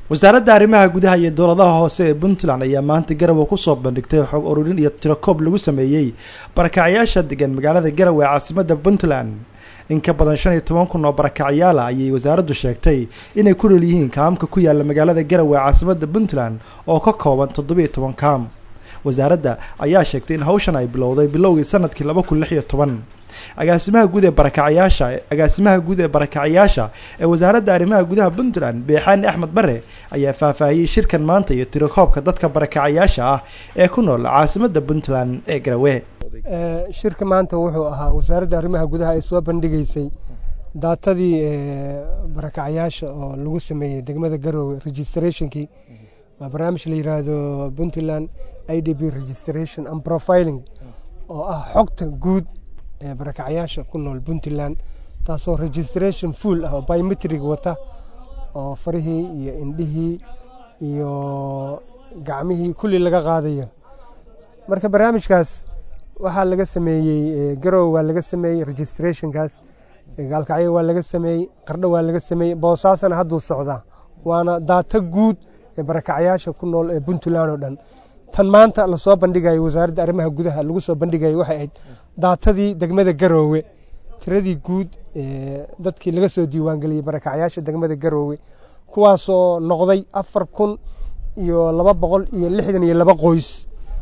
wasaaradda arrimaha gudaha iyo dowladaha hoose ee puntland ayaa maanta garowe kusoo bandhigtay xog ururin iyo tirokoob lagu sameeyey barakacyaasha degan magaalada garowe ee caasimadda puntland in ka badan shan iyo toban kun oo barakacyaala ayay wasaaraddu sheegtay inay ku nool yihiin kaamka ku yaala magaalada garowe ee caasimadda puntland oo ka kooban toddobiyo toban kaam wasaaradda ayaa sheegtay in hawshan ay bilowday bilowgii sanadkii laba kun lix iyo toban agaasimaha guud ee barakacyaasha agaasimaha guud ee barakacyaasha ee wasaaradda arrimaha gudaha puntland beexaani axmed bare ayaa faahfaahiyey shirkan maanta iyo tirakoobka dadka barakacyaasha ah ee ku nool caasimadda puntland ee garowe shirka maanta wuxuu ahaa wasaaradda arrimaha gudaha ay soo bandhigeysay daatadii barakacyaasha oo lagu sameeyey degmada garowe registrationkii waa barnaamij la yiraahdo puntland i d b registration and profiling oo ah xogta guud ee barakacyaasha ku nool puntland taasoo registration full ah oo biometrig wata oo farihii iyo indhihii iyo gacmihii kulli laga qaadayo marka barnaamijkaas waxaa laga sameeyey garowe waa laga sameeyey registrationkaas gaalkacyo waa laga sameeyey qardho waa laga sameeyey boosaasana hadduu socdaa waana daata guud ee barakacyaasha ku nool ee puntland oo dhan tan maanta lasoo bandhigayo wasaaradda arrimaha gudaha lagu soo bandhigayo waxay ahayd daatadii degmada garoowe tiradii guud dadkii laga soo diiwaangeliyey barakacyaasha degmada garoowe kuwaasoo noqday afar kun iyo laba boqol iyo lixdan iyo laba qoys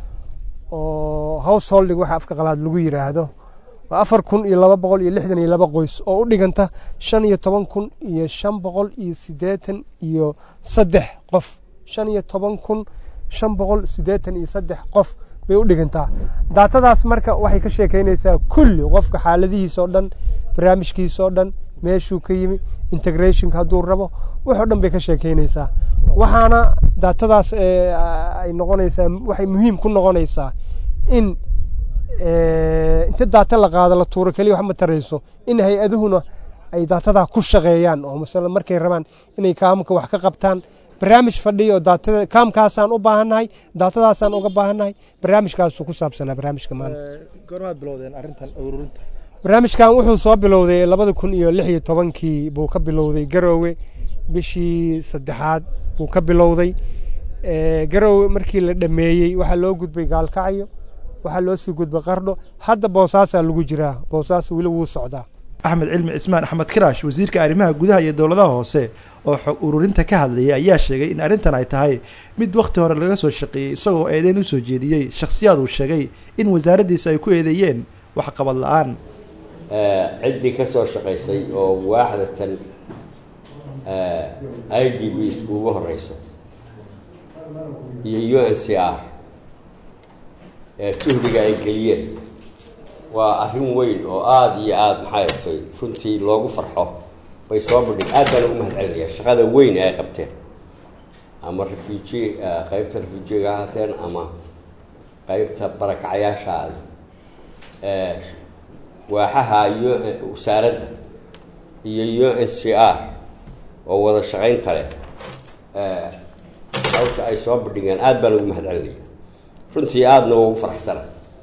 oo householding waxa afka qalaad lagu yiraahdo waa afar kun iyo laba boqol iyo lixdan iyo laba qoys oo u dhiganta shan iyo toban kun iyo shan boqol iyo siddeetan iyo saddex qof shan iyo toban kun shan boqol siddeetan iyo saddex qof bay u dhigantaa daatadaas marka waxay ka sheekeynaysaa kulli qofka xaaladihiisa oo dhan barnaamijkiisa oo dhan meeshuu ka yimi integrationka hadduu rabo waxoo dhan bay ka sheekeynaysaa waxaana daatadaas ay noqonaysaa waxay muhiim ku noqonaysaa in inta daata la qaado la tuuro keliya wax ma tarayso in hay-aduhuna ay daatadaa ku shaqeeyaan oo masala markay rabaan inay kaamka wax ka qabtaan barnaamij fadhiya oo daatada kaamkaasaan u baahannahay daatadaasaan uga baahannahay barnaamijkaasuu ku saabsanaa barnaamijka maanta goormaad bilowdeen arrintan ururinta barnaamijkan wuxuu soo bilowday labada kun iyo lix iyo tobankii buu ka bilowday garoowe bishii saddexaad buu ka bilowday garoowe markii la dhameeyey waxaa loo gudbay gaalkacyo waxaa loo sii gudbay qardho hadda boosaasaa lagu jiraa boosaas weli wuu socdaa axmed cilmi cismaan axmed kiraash wasiirka arrimaha gudaha iyo dowladaha hoose oo xog ururinta ka hadlayay ayaa sheegay in arrintan ay tahay mid wakhti hore laga soo shaqeeyey isagoo eedeyn usoo jeediyey shakhsiyaad uu sheegay in wasaaraddiisa ay ku eedeeyeen waxqabad la-aan ciddii ka soo shaqaysay oo waaxdatan i d b iskuugu horeyso iyo u n c r juhdiga ay geliyeen waa arrin weyn oo aada iyo aada maxay atay runtii loogu farxo bay soo bandhig aad baan ugu mahad celinaya shaqada weyn ay qabteen ama refuji qeybta refujiga ha hateen ama qeybta barakacyaasha waaxaha iyo wasaaradda iyo u n c r oo wada shaqaynta leh hawsha ay soo bandhigeen aad baan ugu mahad celinaya runtii aadana ugu faraxsana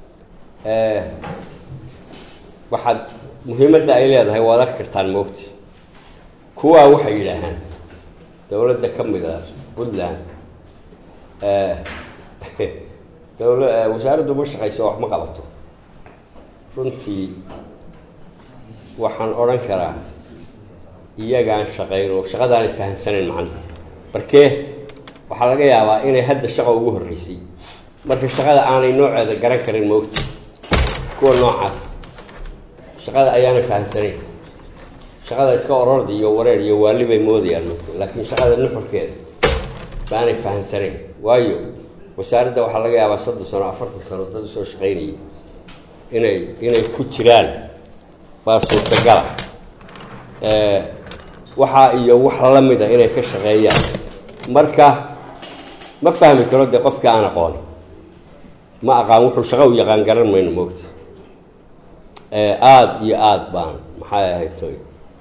waxaad muhiimadda ay leedahay waad arki kartaan moogta kuwaa waxay yidhaahaan dowladda ka mid a puntland dowla wasaaraddu ma shaqayso wax ma qabato runtii waxaan odhan karaa iyagaan shaqayn oo shaqadaanay fahamsanayn macnaha markee waxaa laga yaabaa inay hadda shaqa ugu horreysay marka shaqada aanay nooceeda garan karin moogta kuwa noocaas shaqada ayaanay fahamsanayn shaqada iska ororda iyo wareer iyo waali bay moodayaan laakiin shaqada nuxurkeeda baanay fahamsanayn waayo wasaaradda waxaa laga yaabaa soddon sano afartan sano dad usoo shaqaynayay inay inay ku jiraan baa suurtagala waxaa iyo wax la mida inay ka shaqeeyaan marka ma fahmi karo dee qofkii aan aqooni ma aqaan wuxuu shaqo u yaqaan garan mayno moogta aada iyo aada baan maxay ahayd toy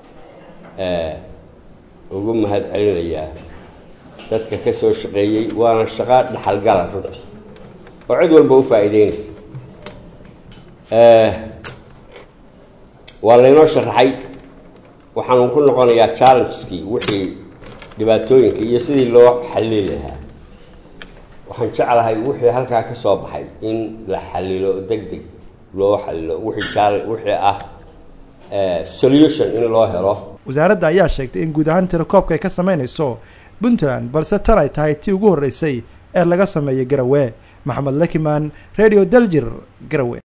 ugu mahad celinayaa dadka ka soo shaqeeyey waana shaqo dhaxalgala runtii oo cid walba u faa'iideynaysa waa laynoo sharaxay waxaanu ku noqonayaa challengeskii wixii dhibaatooyinka iyo sidii loo xallili lahaa waxaan jeclahay wixii halkaa ka soo baxay in la xalilo deg deg loo xalilo wixii jaal wixii ah solution in loo helo wasaaradda ayaa sheegtay in guud ahaan tirakoobka ay ka sameynayso puntland balse tan ay tahay tii ugu horreysay ee laga sameeyay garawe maxamed lakimaan radio daljir garawe